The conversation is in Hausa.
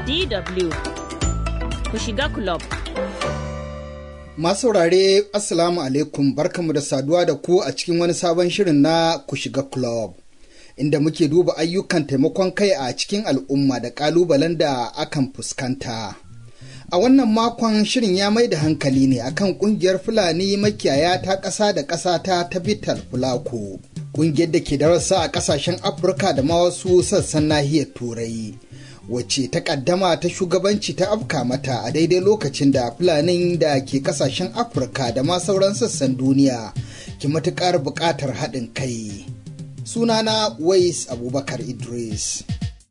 DW ku shiga club. Masu saurare Assalamu alaikum barkamu da saduwa da ku a cikin wani sabon shirin na ku shiga club. Inda muke duba ayyukan taimakon kai a cikin al'umma da ƙalubalen da akan fuskanta. A wannan makon shirin ya mai da hankali ne akan kungiyar Fulani makiyaya ta ƙasa da ƙasa ta Tabital Fulako. Kungiyar da ke da rassa a ƙasashen Afirka da ma wasu sassan nahiyar Turai. Wacce ta ƙaddama ta shugabanci ta afka mata a daidai lokacin da Fulanin da ke ƙasashen Afirka da ma sauran sassan duniya ke matuƙar buƙatar haɗin kai. Sunana Wais Abubakar Idris.